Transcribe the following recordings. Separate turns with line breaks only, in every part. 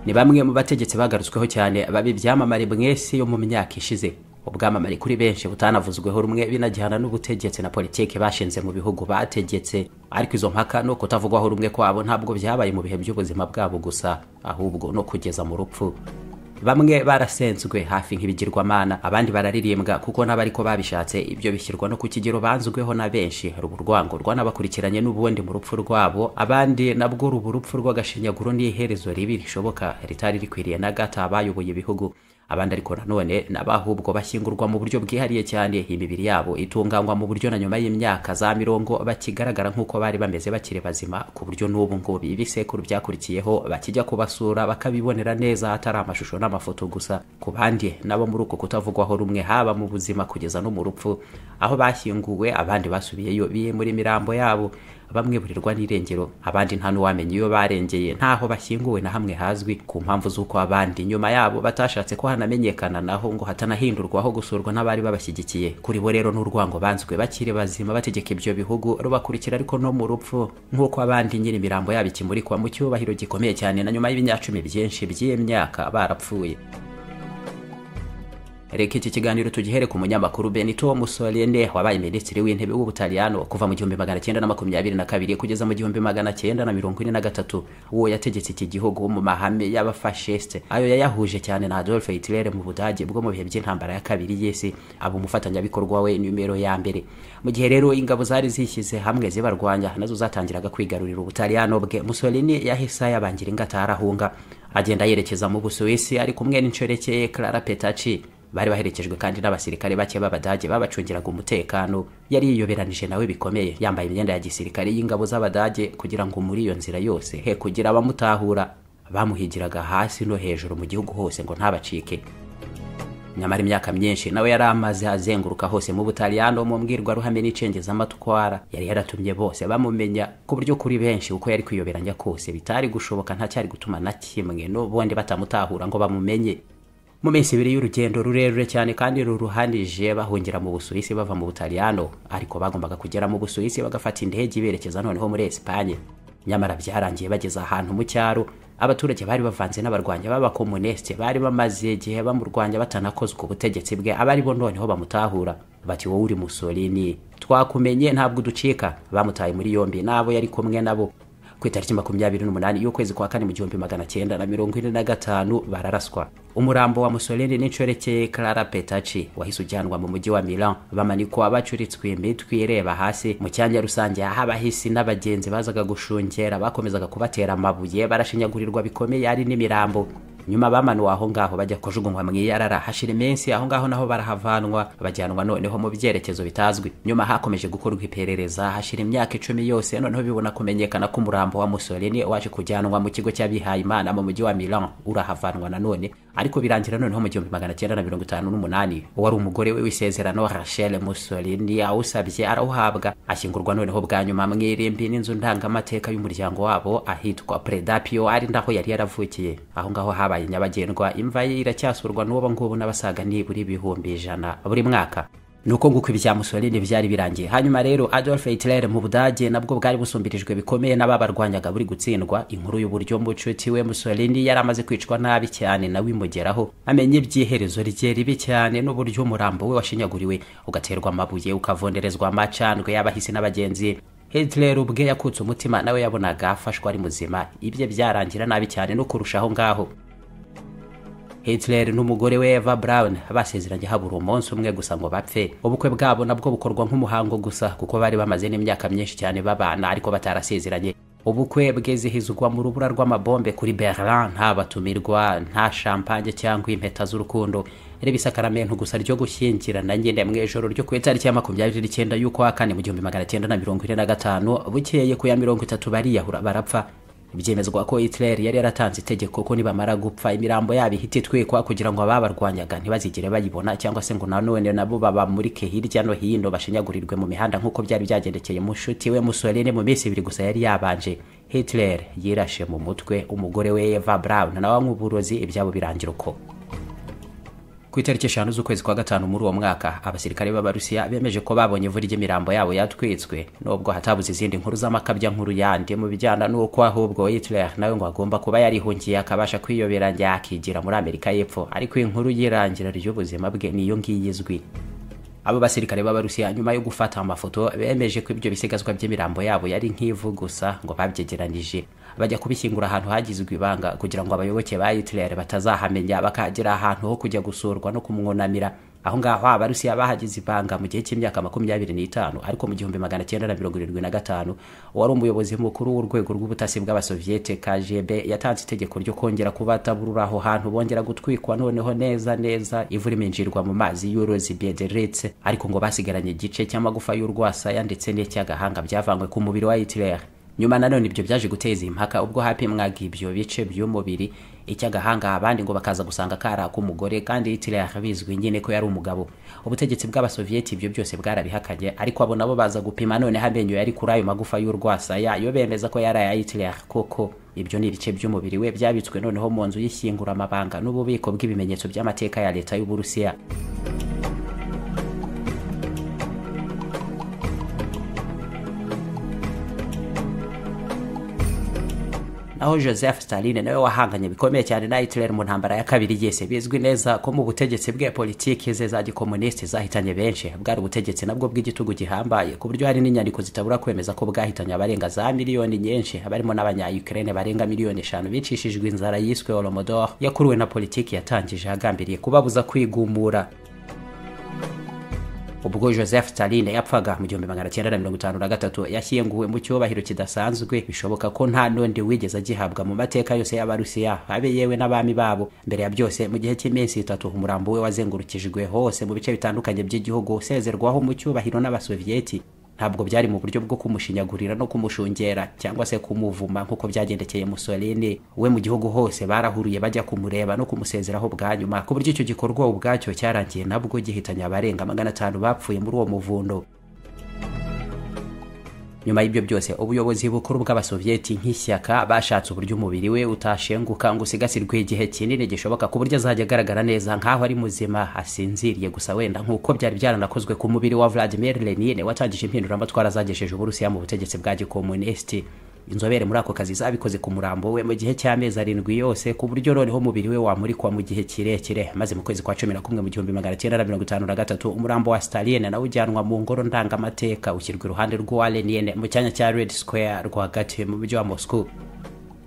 ni bamwe mu bategetsi bagarutsweho cyane baba ibyamamare mwese yo mu myaka ishize ubwamamare kuri benshi butanavuzweho rumwe binajyana n'ubutegetsi na politiki bashinze mu bihugu bategetse ariko izo mpaka no kutavugwaho rumwe kwabo ntabwo byabaye mu bihe by'ubuzima bwabo gusa ahubwo no kugeza mu rupfu bamwe barasenzwe hafi nk'ibigirwamana abandi bararirimbwa kuko n'abariko babishatse ibyo bishyirwa no ku kigero banzweho na benshi ruba urwango rwanabakurikiranye n'ubundi mu rupfu rwabo abandi nabwo ruba urupfu rw'agashinyaguro n'iherezo ribi rishoboka ritari rikwiriye na gato abayoboye ibihugu abandi ariko nanone n'abahubwo bashyingurwa mu buryo bwihariye cyane imibiri yabo itunganywa mu buryo na nyuma y'imyaka za mirongo bakigaragara nk'uko bari bameze bakiri bazima ku buryo n'ubu ngo ibisekuru byakurikiyeho bakijya kubasura bakabibonera neza hatari amashusho n'amashusho amafoto gusa ku bandi nabo muri uko kutavugwaho rumwe haba mu buzima kugeza no mu rupfu aho bashyinguwe abandi basubiyeyo biye muri mirambo yabo bamwe burirwa n'irengero abandi nta n'uwamenya iyo barengeye ntaho bashyinguwe na hamwe hazwi ku mpamvu z'uko abandi nyuma yabo batashatse ko hanamenyekana naho ngo hatanahindurwaho gusurwa n'abari babashyigikiye kuri bo rero n'urwango banzwe bakiri bazima bategeka ibyo bihugu rubakurikira ariko no mu rupfu nk'uko abandi nyiri imirambo yabo ikimurikwa mu cyubahiro gikomeye cyane na nyuma y'ibinyacumi byinshi by'iyi myaka barapfuye reka iki kiganiro tugihere ku munyamakuru benito musolene wabaye minisitiri w'intebe w'ubutaliyano kuva mu gihumbi magana cyenda na makumyabiri na kabiri kugeza mu gihumbi magana cyenda na mirongo ine na gatatu uwo yategetse iki gihugu mu mahame y'abafashiste ayo yayahuje cyane na adolf hitler mu budage bwo mu bihe by'intambara ya kabiri y'isi aba umufatanyabikorwa we numero ya mbere mu gihe rero ingabo zari zishyize hamwe zibarwanya nazo zatangiraga kwigarurira ubutaliyano bwe musolini yahise yabangira ingata arahunga agenda yerekeza mu busuwisi ari kumwe n'inshoreke clara petaci bari baherekejwe kandi n'abasirikare bake b'abadage babacungiraga umutekano yari yiyoberanije nawe bikomeye yambaye imyenda ya gisirikare y'ingabo z'abadage kugira ngo muri iyo nzira yose he kugira abamutahura bamuhigiraga hasi no hejuru mu gihugu hose ngo ntabacike nyamara imyaka myinshi nawe yari amaze azenguruka hose mu butaliyano mu mbwirwaruhame n'icengezamatwara yari yaratumye bose bamumenya ku buryo kuri benshi uko yari kwiyoberanya kose bitari gushoboka ntacyari gutuma na kimwe n'ubundi batamutahura ngo bamumenye mu minsi ibiri y'urugendo rurerure cyane kandi ruruhanije bahungira mu busuwisi bava mu butaliyano ariko bagombaga kugera mu busuwisi bagafata indege berekeza noneho muri esipanye nyamara byarangiye bageze ahantu mu cyaro abaturage bari bavanze n'abarwanya b'abakomunisite bari bamaze igihe bamurwanya batanakozwe ubutegetsi bwe abari bo noneho bamutahura bati wowe uri musolini twakumenye ntabwo uducika bamutaye muri yombi n'abo yari kumwe nabo ku itariki makumyabiri n'umunani y'ukwezi kwa kane mu gihumbi magana cyenda na mirongo ine na gatanu bararaswa umurambo wa musolini n'inshoreke clara petaci wahise ujyanwa mu mujyi wa milan bamanikwa bacuritswe imitwe ireba hasi mu cyanya rusange aho abahisi n'abagenzi bazaga gushungera bakomezaga kubatera amabuye barashinyagurirwa bikomeye ari n'imirambo nyuma bamanuwe aho ngaho bajya kujugunywa mu iyarara hashira iminsi aho ngaho naho barahavanwa bajyanwa noneho mu byerekezo bitazwi nyuma hakomeje gukorwa iperereza hashira imyaka icumi yose noneho bibona kumenyekana ko umurambo wa musolini waje kujyanwa mu kigo cy'abihaye imana mu mujyi wa milan urahavanwa nanone ariko birangira noneho mu gihumbi magana cyenda na mirongo itanu n'umunani wari umugore we w'isezerano rachel musolini awusabye arawuhabwa ashyingurwa noneho bwa nyuma mu irimbi n'inzu ndangamateka y'umuryango wabo ahitwa predapio ari ndaho yari yaravukiye aho ngaho haba habaye nyabagendwa imva ye iracyasurwa n'ubu ngubu n'abasaga nibura ibihumbi ijana buri mwaka nuko nguko ibya musolini byari birangiye hanyuma rero adolf hitler mu budage nabwo bwari busumbirijwe bikomeye n'ababarwanyaga buri gutsindwa inkuru y'uburyo mucuti we musolini yari amaze kwicwa nabi cyane nawe imugeraho amenya iby'iherezo rye ribi cyane n'uburyo umurambo we washinyaguriwe ugaterwa amabuye ukavunderezwa amacandwe y'abahisi n'abagenzi Hitler ubwe yakutse umutima nawe yabonaga afashwa ari muzima ibye byarangira nabi cyane no kurushaho ngaho Hitler n'umugore we Eva Braun basezeranye habura umunsi umwe gusa ngo bapfe ubukwe bwabo nabwo bukorwa nk'umuhango gusa kuko bari bamaze n'imyaka myinshi cyane babana ariko batarasezeranye ubukwe bwizihizwa mu rubura rw'amabombe kuri Berlin nta batumirwa nta champagne cyangwa impeta z'urukundo reba isakaramento gusa ryo gushyingirana nyine mu ijoro ryo ku itariki ya makumyabiri n'icyenda y'ukwa kane mu gihumbi magana cyenda na mirongo ine na gatanu bukeye ku ya mirongo itatu bariyahura barapfa byemezwa ko Hitler yari yaratanze itegeko ko nibamara gupfa imirambo yabo ihita itwikwa kugira ngo ababarwanyaga ntibazigere bayibona cyangwa se ngo nanone nabo babamurike hirya no hino bashinyagurirwe mu mihanda nk'uko byari byagendekeye mushuti we Mussolini mu minsi ibiri gusa yari yabanje Hitler yirashe mu mutwe umugore we Eva Braun nawe anywa uburozi ibyabo birangira uko ku itariki eshanu z'ukwezi kwa gatanu muri uwo mwaka abasirikare b'abarusiya bemeje ko babonye imvura ijya imirambo yabo yatwitswe nubwo hatabuze izindi nkuru z'amakabya nkuru yandi mu bijyana n'uko ahubwo hitler nawe ngo agomba kuba yarihungiye akabasha kwiyobera yakigira muri amerika y'epfo ariko inkuru y'irangira ry'ubuzima bwe niyo ngiyo izwi abo basirikare b'abarusiya nyuma yo gufata amafoto bemeje ko ibyo bisigazwa by'imirambo yabo yari nk'ivu gusa ngo babyegeranije bajya kubishyingura ahantu hagizwe ibanga kugira ngo abayoboke ba hitler batazahamenya bakagira ahantu ho kujya gusurwa no kumwunamira aho ngaho abarusiya bahagize ibanga mu gihe cy'imyaka makumyabiri n'itanu ariko mu gihumbi magana cyenda na mirongo irindwi na gatanu uwari umuyobozi mukuru w'urwego rw'ubutasi bw'abasoviyete kgb yatanze itegeko ryo kongera kubataburura aho hantu bongera gutwikwa noneho neza neza ivu riminjirwa mu mazi y'uruzi biederitse ariko ngo basigaranye igice cy'amagufa y'urwasaya ndetse n'icy'agahanga byavanywe ku mubiri wa hitler nyuma nanone ibyo byaje guteza impaka ubwo hapimwaga ibyo bice by'umubiri icy'agahanga abandi ngo bakaza gusanga kari ak'umugore kandi hitler bizwi nyine ko yari umugabo ubutegetsi bw'abasoviyeti ibyo byose bwarabihakanye ariko abo nabo baza gupima noneho amenyo yari kuri ayo magufa y'urwasaya yo bemeza ko yari aya hitler koko ibyo ni ibice by'umubiri we byabitswe noneho mu nzu y'ishyinguramabanga n'ububiko bw'ibimenyetso by'amateka ya leta y'uburusiya aho joseph staline nawe wahanganye bikomeye cyane na hitler mu ntambara ya kabiri yese bizwi neza ko mu butegetsi bwe politiki ze za gikomunisiti zahitanye benshi bwari ubutegetsi nabwo bw'igitugu gihambaye ku buryo hari n'inyandiko zitabura kwemeza ko bwahitanye abarenga za miliyoni nyinshi barimo n'abanyayukraine barenga miliyoni eshanu bicishijwe inzara yiswe holomodor yakuruwe na politiki yatangije agambiriye kubabuza kwigumura ubwo joseph stalin yapfaga mu gihumbi magana cyenda na mirongo itanu na gatatu yashyinguwe mu cyubahiro kidasanzwe bishoboka ko nta n'undi wigeze agihabwa mu mateka yose y'abarusiya abe yewe n'abami babo mbere ya byose mu gihe cy'iminsi itatu umurambo we wazengurukijwe hose mu bice bitandukanye by'igihugu usezerwaho mu cyubahiro n'abasoviyeti ntabwo byari mu buryo bwo kumushinyagurira no kumushungera cyangwa se kumuvuma nk'uko byagendekeye Mussolini we mu gihugu hose barahuriye bajya kumureba no kumusezeraho bwa nyuma ku buryo icyo gikorwa ubwacyo cyarangiye nabwo gihitanye abarenga magana atanu bapfuye muri uwo muvundo nyuma y'ibyo byose ubuyobozi bukuru bw'abasoviyeti nk'ishyaka bashatse uburyo umubiri we utashenguka ngo usigasirwe igihe kinini gishoboka ku buryo azajya agaragara neza nk'aho ari muzima asinziriye gusa wenda nk'uko byari byaranakozwe ku mubiri wa vladimir lenin watangije impinduramatwara zagejeje uburusiya mu butegetsi bwa gikomunisiti inzobere muri ako kazi zabikoze ku murambo we mu gihe cy'amezi arindwi yose ku buryo noneho umubiri we wamurikwa mu gihe kirekire maze mu kwezi kwa cumi na kumwe mu gihumbi magana cyenda na mirongo itanu na gatatu umurambo wa staline nawe ujyanwa mu ngoro ndangamateka ushyirwa iruhande rw'uwa lenine mu cyanya cya red square rwagati mu mujyi wa moscow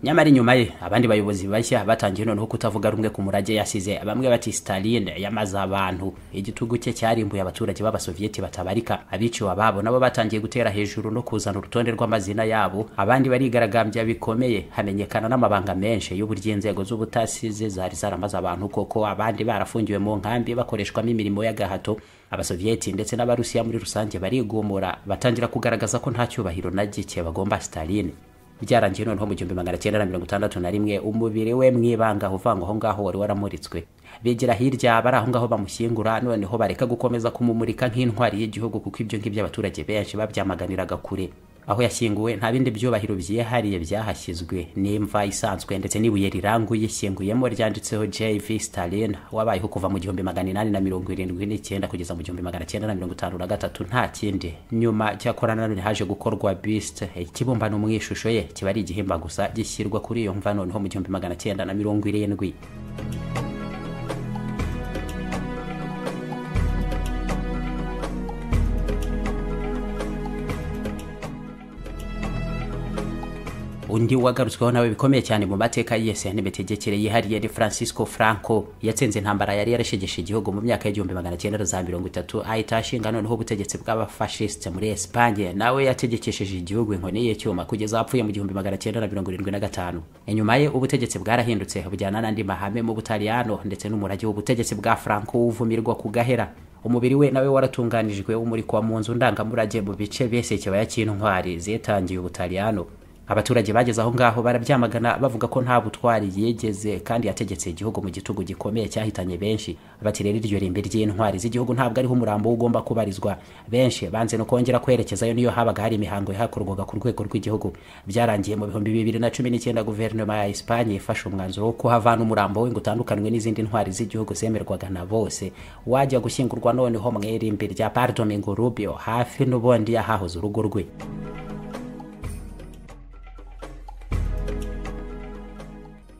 nyamara inyuma ye abandi bayobozi bashya batangiye noneho kutavuga rumwe ku murage yasize bamwe bati staline yamaze abantu igitugu cye cyarimbuye abaturage b'abasoviyeti batabarika abiciwe ababo nabo batangiye gutera hejuru no kuzana urutonde rw'amazina yabo abandi barigaragambya bikomeye hamenyekana n'amabanga menshi y'uburyo inzego z'ubutasi ze zari zaramaze abantu koko abandi barafungiwe mu nkambi bakoreshwamo imirimo y'agahato abasoviyeti ndetse n'abarusiya muri rusange barigumura batangira kugaragaza ko nta cyubahiro na gike bagomba staline byarangiye noneho mu gihumbi magana cyenda na mirongo itandatu na rimwe umubiri we mwibanga uvangwa aho ngaho wari waramuritswe bigira hirya bari aho ngaho bamushyingura noneho bareka gukomeza kumumurika nk'intwari y'igihugu kuko ibyo ngibyo abaturage benshi babyamaganiraga kure aho yashyinguwe nta bindi byubahiro byihariye byahashyizwe n'imva isanzwe ndetse n'ibuye riranguye ishyinguyemo ryanditseho jv stalin wabayeho kuva mu gihumbi magana inani na mirongo irindwi n'icyenda kugeza mu gihumbi magana cyenda na mirongo itanu na gatatu nta kindi nyuma cyakora nanone haje gukorwa biste ikibumbano mu ishusho ye kiba ari igihimba gusa gishyirwa kuri iyo mva noneho mu gihumbi magana cyenda na mirongo irindwi undi wagarutsweho nawe bikomeye cyane mu mateka yese n'imitegekere yihariye ni francisco franco yatsinze intambara yari yarashegeshe igihugu mu myaka y'igihumbi magana cyenda za mirongo itatu ahita ashinga noneho ubutegetsi bw'abafashisite muri esipanye nawe yategekesheje igihugu inkoni y'icyuma kugeza apfuye mu gihumbi magana cyenda na mirongo irindwi na gatanu inyuma ye ubutegetsi bwarahindutse bujyana n'andi mahame mu butaliyano ndetse n'umurage w'ubutegetsi bwa franco wuvumirwa ku gahera umubiri we nawe waratunganijwe umurikwa mu nzu ndangamurage mu bice byese ikibaya cy'intwari zitangiye ubutaliyano abaturage bageze aho ngaho barabyamagana bavuga ko nta butwari yigeze kandi yategetse igihugu mu gitugu gikomeye cyahitanye benshi bati rero iryo rimbi ry'intwari z'igihugu ntabwo ariho umurambo ugomba kubarizwa benshi banze no kongera kwerekezayo niyo habaga hari imihango yahakorwaga ku rwego rw'igihugu byarangiye mu bihumbi bibiri na cumi n'icyenda guverinoma ya esipanye yafashe umwanzuro wo kuhavana umurambo we ngo utandukanywe n'izindi ntwari z'igihugu zemerwaga na bose wajya gushyingurwa noneho mu irimbi rya pardomingo rubio hafi n'ubundi yahahoze urugo rwe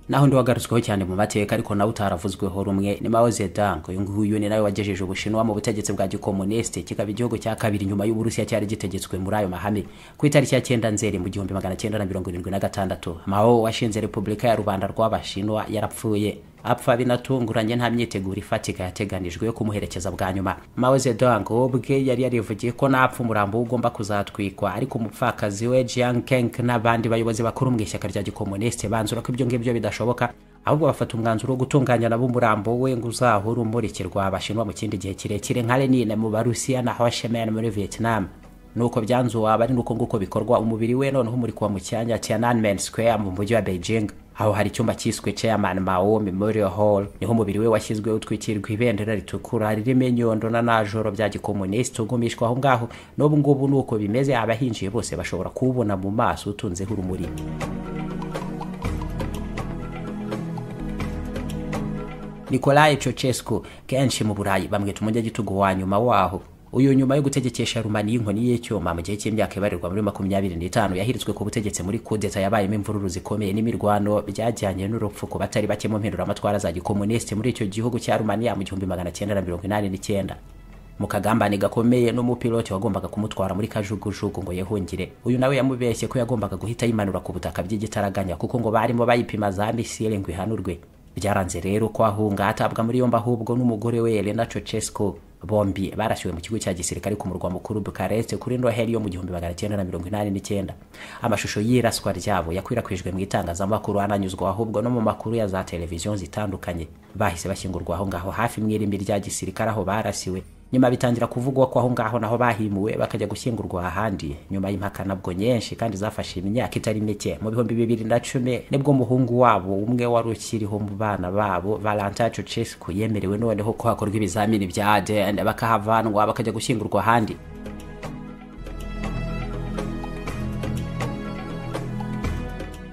naho ndi wagarutsweho cyane mu mateka ariko nawe utaravuzweho rumwe ni Mao Zedong uyu nguyu ni nawe wagejeje Ubushinwa mu butegetsi bwa gikomunisiti kikaba igihugu cya kabiri nyuma y'Uburusiya cyari gitegetswe muri ayo mahame ku itariki ya cyenda nzeri mu gihumbi magana cyenda na mirongo irindwi na gatandatu Mao washinze Repubulika ya Rubanda rw'Abashinwa yarapfuye apfa binatunguranye nta myiteguro ifatika yateganijwe yo kumuherekeza bwa nyuma Mao Zedong ubwe yari yarivugiye ko napfa umurambo ugomba kuzatwikwa ariko umupfakazi we Jiang Keng n'abandi bayobozi bakuru mu ishyaka rya gikomunisite banzura ko ibyo ngibyo bidashoboka ahubwo bafata umwanzuro wo gutunganya nabo umurambo we ngo uzahore umurikirwa abashinwa mu kindi gihe kirekire nka Lenin mu Barusiya na Ho Chi Minh muri Vietnam nuko byanzu waba ari nuko nguko bikorwa umubiri we noneho umurikwa mu cyanya cya Nanmen Square mu mujyi wa Beijing aho hari icyumba cyiswe Chairman Mao Memorial Hall niho umubiri we washyizwe utwikirwa ibendera ritukura ririmo inyondo na najoro bya gikomunisiti ugumishwa aho ngaho n'ubu ngubu nuko bimeze abahinjiye bose bashobora kuwubona mu maso utunzeho urumuri Nikolai Ceausescu kenshi mu Burayi bamwita umunyagitugu wa nyuma waho uyu nyuma yo gutegekesha rumani y'inkoni y'icyuma mu gihe cy'imyaka ibarirwa muri makumyabiri n'itanu yahiritswe ku butegetsi muri kudeta yabayemo imvururu zikomeye n'imirwano byajyanye n'urupfu ku batari bake mu mpinduramatwara za gikomunisiti muri icyo gihugu cya rumaniya mu gihumbi magana cyenda na mirongo inani n'icyenda mu kagambane gakomeye n'umupiloti wagombaga kumutwara muri kajugujugu ngo yehungire uyu nawe yamubeshye ko yagombaga guhita yimanura ku butaka by'igitaraganya kuko ngo barimo bayipima za misile ngo ihanurwe byaranze rero ko ahunga atabwa muri yombi ahubwo n'umugore we Elena Ceausescu bombi barashyuwe mu kigo cya gisirikare ku murwa mukuru Bukarest kuri Noheli yo mu gihumbi magana cyenda na mirongo inani n'icyenda amashusho y'iraswa ryabo yakwirakwijwe mu itangazamakuru ananyuzwa ahubwo no mu makuru ya za televiziyo zitandukanye bahise bashyingurwa aho ngaho hafi mu irimbi rya gisirikare aho barasiwe nyuma bitangira kuvugwa ko aho ngaho naho bahimuwe bakajya gushyingurwa ahandi nyuma y'impaka nabwo nyinshi kandi zafashe imyaka itari mike mu bihumbi bibiri na cumi nibwo umuhungu wabo umwe wari ukiriho mu bana babo Valentin Ceausescu yemerewe noneho ko hakorwa ibizamini bya ADN bakahavanwa bakajya gushyingurwa ahandi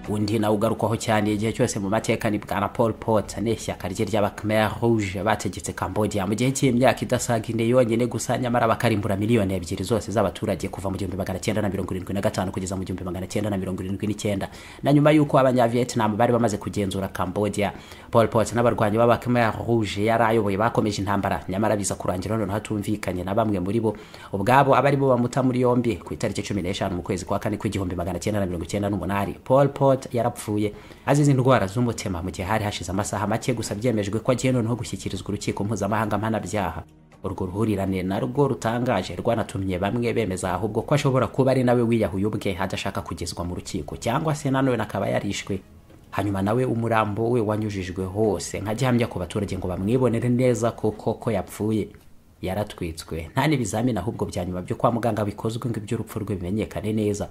undi nawe ugarukwaho cyane igihe cyose mu mateka ni bwana paul pot n'ishyaka rye ry'abakmer rouge bategetse cambodia mu gihe cy'imyaka idasaga ine yonyine gusa nyamara bakarimbura miliyoni ebyiri zose z'abaturage kuva mu gihumbi magana cyenda na mirongo irindwi na gatanu kugeza mu gihumbi magana cyenda na mirongo irindwi n'icyenda na nyuma y'uko abanyavietnam bari bamaze kugenzura cambodia paul pot n'abarwanyi b'abakmer rouge yari ayoboye bakomeje intambara nyamara biza kurangira noneho hatumvikanye na bamwe muri bo ubwabo abaribo bamuta muri yombi ku itariki cumi n'eshanu mu kwezi kwa kane kw'igihumbi magana cyenda na mirongo icyenda n'umunani paul pot yarapfuye azize indwara z'umutima mu gihe hari hashize amasaha make gusa byemejwe ko agiye noneho gushyikirizwa urukiko mpuzamahanga mpanabyaha urwo ruhurirane na rwo rutangaje rwanatumye bamwe bemeza ahubwo ko ashobora kuba ari nawe wiyahuye ubwe adashaka kugezwa mu rukiko cyangwa se nanone akaba yarishwe hanyuma nawe umurambo we wanyujijwe hose nka gihamya ku baturage ngo bamwibonere neza koko ko yapfuye yaratwitswe nta n'ibizamini ahubwo bya nyuma byo kwa muganga bikozwe ngo iby'urupfu rwe bimenyekane neza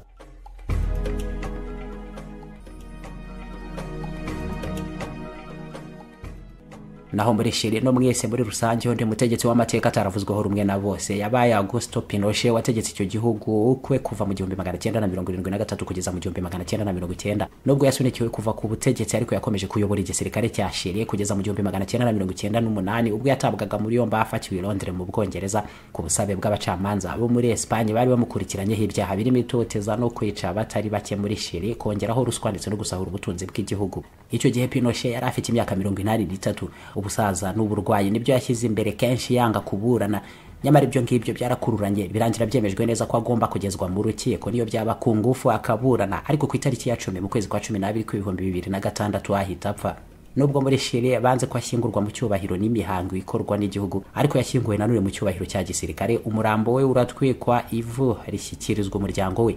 naho muri Chile no mwese muri rusange undi mutegetsi w'amateka ataravuzweho rumwe na bose yabaye Augusto Pinochet wategetse icyo gihugu ukwe kuva mu gihumbi magana cyenda na mirongo irindwi na gatatu kugeza mu gihumbi magana cyenda na mirongo icyenda nubwo yasunikiwe kuva ku butegetsi ariko yakomeje kuyobora igisirikare cya Chile kugeza mu gihumbi magana cyenda na mirongo icyenda n'umunani ubwo yatabwaga muri yombi afatiwe i Londres mu Bwongereza ku busabe bw'abacamanza bo muri Espagne bari bamukurikiranyeho ibyaha birimo itoteza no kwica batari bake muri Chile kongeraho ruswa ndetse no gusahura ubutunzi bw'igihugu icyo gihe Pinochet yari afite imyaka mirongo inani n'itatu ubusaza n'uburwayi nibyo yashyize imbere kenshi yanga kuburana nyamara ibyo ngibyo byarakururanye birangira byemejwe neza ko agomba kugezwa mu rukiko niyo byaba ku ngufu akaburana ariko ku itariki ya cumi mu kwezi kwa cumi n'abiri kw'ibihumbi bibiri na gatandatu ahita apfa nubwo muri Chile banze ko ashyingurwa mu cyubahiro n'imihango ikorwa n'igihugu ariko yashyinguwe nanone mu cyubahiro cya gisirikare umurambo we uratwikwa ivu rishyikirizwa umuryango we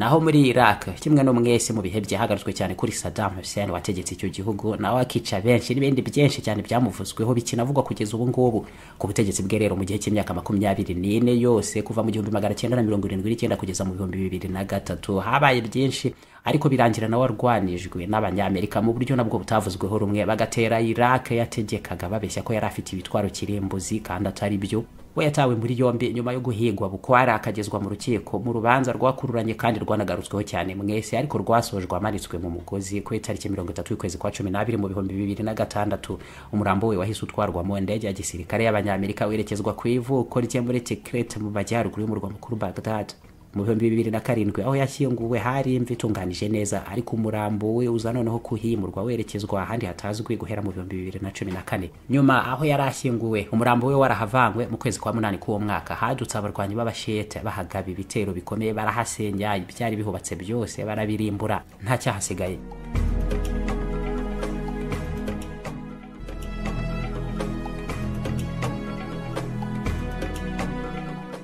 naho muri iraq kimwe no mwese mu bihe byahagaritswe cyane kuri saddam hussein wategetse icyo gihugu nawe akica benshi n'ibindi byinshi cyane byamuvuzweho bikinavugwa kugeza ubu ngubu ku butegetsi bwe rero mu gihe cy'imyaka makumyabiri n'ine yose kuva mu gihumbi magana cyenda na mirongo irindwi n'icyenda kugeza mu bihumbi bibiri na gatatu habaye byinshi ariko birangira nawe arwanijwe n'abanyamerika mu buryo nabwo butavuzweho rumwe bagatera iraq yategekaga babeshya ko yari afite ibitwaro kirimbuzi kandi atari byo we yatawe muri yombi nyuma yo guhigwa bukwari akagezwa mu rukiko mu rubanza rwakururanye kandi rwanagarutsweho cyane mwese ariko rwasojwe amanitswe mu mugozi ku itariki mirongo itatu y'ukwezi kwa cumi n'abiri mu bihumbi bibiri na gatandatu umurambo we wahise utwarwa mu ndege ya gisirikare y'abanyamerika werekezwa ku ivuko rye muri tikirete mu majyaruguru y'umurwa mukuru bagdad mu bihumbi bibiri na karindwi aho yashyinguwe hari imva itunganije neza ariko umurambo we uza noneho kuhimurwa werekezwa ahandi hatazwi guhera mu bihumbi bibiri na cumi na kane nyuma aho yari ashyinguwe umurambo we warahavangwe mu kwezi kwa munani k'uwo mwaka hadutse abarwanyi b'abashete bahagaba ibitero bikomeye barahasenya ibyari bihubatse byose barabirimbura nta cyahasigaye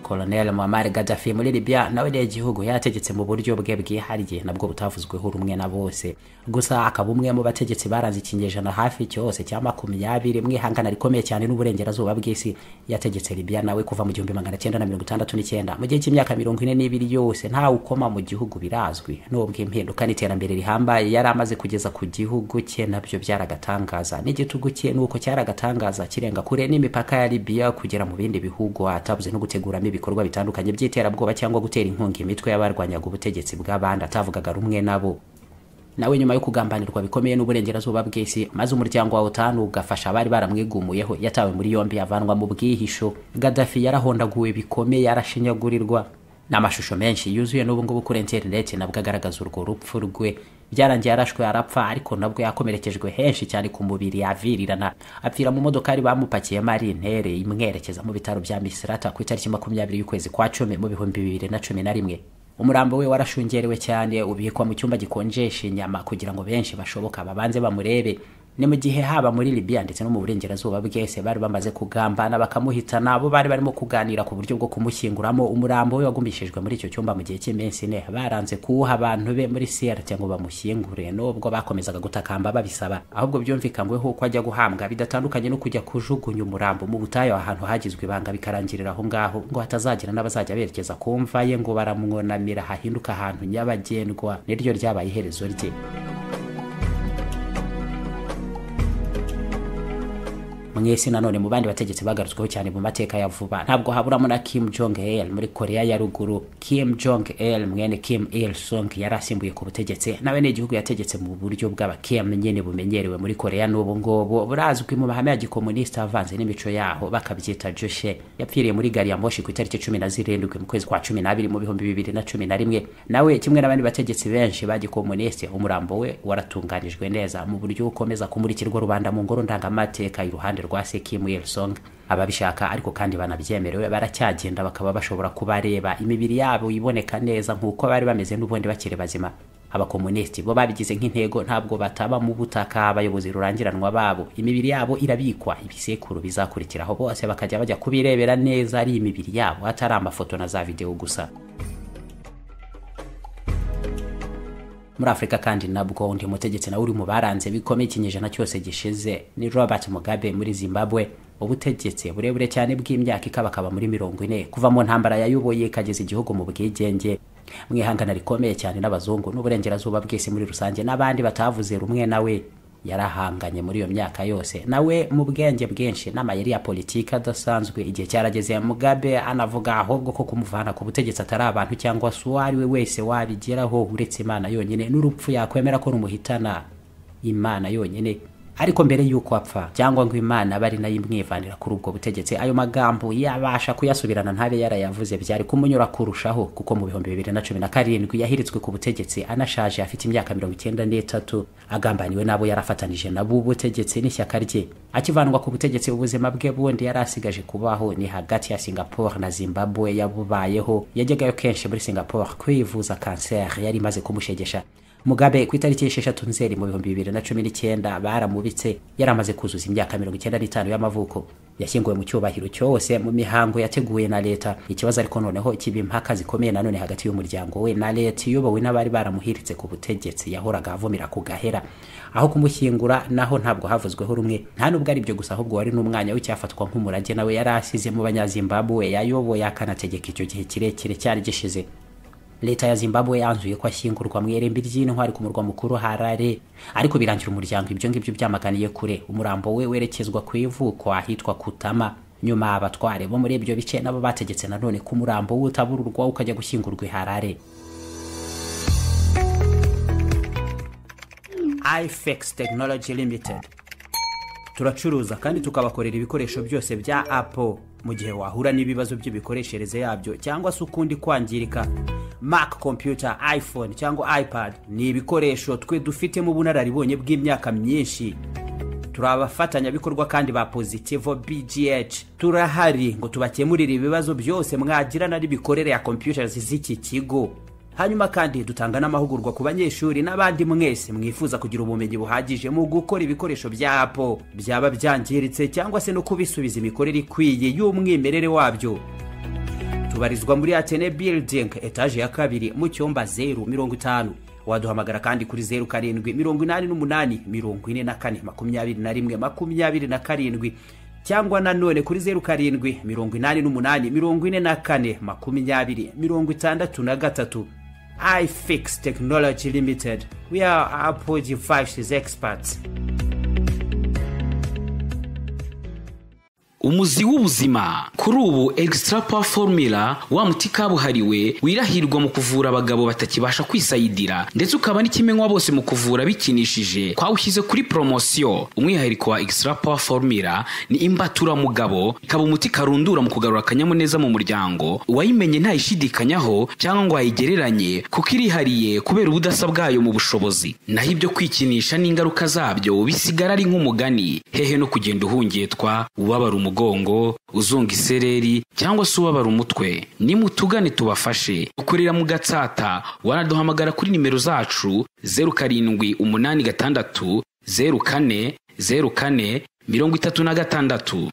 Colonel Muammar Gaddafi muri Libya nawe ni igihugu yategetse mu buryo bwe bwihariye nabwo butavuzweho rumwe na bose gusa akaba umwe mu bategetsi baranze ikinyejana hafi cyose cya makumyabiri mu ihangana rikomeye cyane n'uburengerazuba bw'isi yategetse Libya nawe kuva mu gihumbi magana cyenda na mirongo itandatu n'icyenda mu gihe cy'imyaka mirongo ine n'ibiri yose ntawe ukoma mu gihugu birazwi n'ubwo impinduka n'iterambere rihambaye yari amaze kugeza ku gihugu cye nabyo byaragatangaza n'igitugu cye nuko cyaragatangaza kirenga kure n'imipaka ya Libya kugera mu bindi bihugu atabuze no guteguramo ibikorwa bitandukanye by'iterabwoba cyangwa gutera inkunga imitwe y'abarwanyaga ubutegetsi bw'abandi atavugaga rumwe nabo nawe nyuma yo kugambanirwa bikomeye n'uburengerazuba bw'isi maze umuryango wa otanu ugafasha abari baramwigumuyeho yatawe muri yombi avanwa mu bwihisho gadafi yarahondaguwe bikomeye yarashinyagurirwa n'amashusho menshi yuzuye n'ubu ngubu kuri interineti nabwo agaragaza urwo rupfu rwe byarangiye yarashwe arapfa ariko nabwo yakomerekejwe henshi cyane ku mubiri yavirirana apfira mu modokari bamupakiyemo ari intere imwerekeza mu bitaro bya misirata ku itariki makumyabiri y'ukwezi kwa cumi mu bihumbi bibiri na cumi na rimwe umurambo we warashungerewe cyane ubikwa mu cyumba gikonjesha inyama kugira ngo benshi bashoboka babanze bamurebe ni mu gihe haba muri Libya ndetse no mu burengerazuba bwese bari bamaze kugambana bakamuhita nabo bari barimo kuganira ku buryo bwo kumushyinguramo umurambo we wagumishijwe muri icyo cyumba mu gihe cy'iminsi ine baranze kuwuha abantu be muri siyarite ngo bamushyingure n'ubwo bakomezaga gutakamba babisaba ahubwo byumvikanyweho ko ajya guhambwa bidatandukanye no kujya kujugunya umurambo mu butayu ahantu hagizwe ibanga bikarangirira aho ngaho ngo hatazagira n'abazajya berekeza ku mva ye ngo baramwunamira hahinduka ahantu nyabagendwa niryo ryabaye iherezo rye mwese nanone mu bandi bategetsi bagarutsweho cyane mu mateka ya vuba ntabwo haburamo na Kim Jong Il muri Korea ya ruguru Kim Jong Il mwene Kim Il Sung yari asimbuye ku butegetsi nawe ni igihugu yategetse mu buryo bw'aba Kim nyene bumenyerewe muri Korea n'ubu ngubu burazwi mu mahame ya gikomunista avanze n'imico yaho bakabyita Joshe yapfiriye muri gari ya moshi ku itariki cumi na zirindwi mu kwezi kwa cumi n'abiri mu bihumbi bibiri na cumi na rimwe nawe kimwe n'abandi bategetsi benshi ba gikomuniste umurambo we waratunganijwe neza mu buryo ukomeza kumurikirwa rubanda mu ngoro ndangamateka iruhande rwa se Kim Il Sung ababishaka ariko kandi banabyemerewe baracyagenda bakaba bashobora kubareba imibiri yabo iboneka neza nk'uko bari bameze n'ubundi bakiri bazima abakomunisiti bo babigize nk'intego ntabwo bataba mu butaka abayobozi rurangiranwa babo imibiri yabo irabikwa ibisekuru bizakurikiraho bose bakajya bajya kubirebera neza ari imibiri yabo atari amafoto na za videwo gusa muri afurika kandi nabwo undi mutegetsi nawe uri mu baranze bikomeye ikinyejana cyose gishize ni robert mugabe muri zimbabwe ubutegetsi burebure cyane bw'imyaka ikabakaba muri mirongo ine kuva mu ntambara yayoboye ikageza igihugu mu bwigenge mu ihangana rikomeye cyane n'abazungu n'uburengerazuba bw'isi muri rusange n'abandi batavuze rumwe nawe yarahanganye muri iyo myaka yose nawe mu bwenge bwinshi n'amayeri ya politiki adasanzwe igihe cyarageze mugabe anavuga ahubwo ko kumuvana ku butegetsi atari abantu cyangwa se uwo ari we wese wabigeraho uretse imana yonyine n'urupfu yakwemera ko rumuhitana imana yonyine ariko mbere y'uko apfa cyangwa ngo imana bari nayo imwivanira kuri ubwo butegetsi ayo magambo yabasha kuyasubirana ntabe yarayavuze byari kumunyura kurushaho kuko mu bihumbi bibiri na cumi na karindwi yahiritswe ku butegetsi anashaje afite imyaka mirongo icyenda n'itatu agambaniwe n'abo yarafatanije nabo ubutegetsi n'ishyaka rye akivanwa ku butegetsi ubuzima bwe bundi yari asigaje kubaho ni hagati ya singapore na zimbabwe yabubayeho yajyagayo kenshi muri singapore kwivuza kanseri yari imaze kumushegesha mugabe ku itariki y'esheshatu nzeri mu bihumbi bibiri na cumi n'icyenda baramubitse yari amaze kuzuza imyaka mirongo icyenda n'itanu y'amavuko yashyinguwe mu cyubahiro cyose mu mihango yateguwe na leta ikibazo ariko noneho kiba impaka zikomeye nanone hagati y'umuryango we na leta iyobowe n'abari baramuhiritse ku butegetsi yahoraga avumira ku gahera aho kumushyingura naho ntabwo havuzweho rumwe nta nubwo ari byo gusa ahubwo wari n'umwanya w'icyafatwa nk'umurage nawe yari asize mu banyazimbabwe yayoboye akanategeka icyo gihe kirekire cyari gishize leta ya zimbabwe yanzuye ko ashyingurwa mu irembi ry'intwari ku murwa mukuru harare ariko birangira umuryango ibyo ngibyo byamaganiye kure umurambo we werekezwa ku ivuko ahitwa kutama nyuma abatware bo muri ibyo bice nabo bategetse nanone ko umurambo we utabururwa ukajya gushyingurwa i harare ifex technology limited turacuruza kandi tukabakorera ibikoresho byose bya apple mu gihe wahura n'ibibazo by'imikoreshereze yabyo cyangwa se ukundi kwangirika mac computer iphone cyangwa ipad ni ibikoresho twe dufitemo ubunararibonye bw'imyaka myinshi turi abafatanyabikorwa kandi ba positivo bgh turahari ngo tubakemurire ibibazo byose mwagirana n'imikorere ya computers z'iki kigo hanyuma kandi dutanga n'amahugurwa ku banyeshuri n'abandi mwese mwifuza kugira ubumenyi buhagije mu gukora ibikoresho bya apo byaba byangiritse cyangwa se no kubisubiza imikorere ikwiye y'umwimerere wabyo tubarizwa muri atene building etaje ya kabiri mu cyumba zeru mirongo itanu waduhamagara kandi kuri zeru karindwi mirongo inani n'umunani mirongo ine na kane makumyabiri na rimwe makumyabiri na karindwi cyangwa nanone kuri zeru karindwi mirongo inani n'umunani mirongo ine na kane makumyabiri mirongo itandatu na gatatu ifix technology limited we are apple devices experts
umuzi w'ubuzima kuri ubu egisitara pawa formula wa muti kabuhariwe wirahirwa mu kuvura abagabo batakibasha kwisayidira ndetse ukaba n'ikimenywa bose mu kuvura bikinishije twawushyize kuri poromosiyo umwihariko wa egisitara pawa formula ni imbaturamugabo ikaba umuti karundura mu kugarura akanyamuneza mu muryango uwayimenye ntayishidikanyaho cyangwa ngo ayigereranye kuko irihariye kubera ubudasa bwayo mu bushobozi naho ibyo kwikinisha n'ingaruka zabyo bisigara ari nk'umugani hehe no kugenda uhungetwa ubabara umugabo umugongo uzunga isereri cyangwa se ubabara umutwe nimutugane tubafashe dukorera mu gatsata wanaduhamagara kuri nimero zacu zeru karindwi umunani gatandatu zeru kane zeru kane mirongo itatu na gatandatu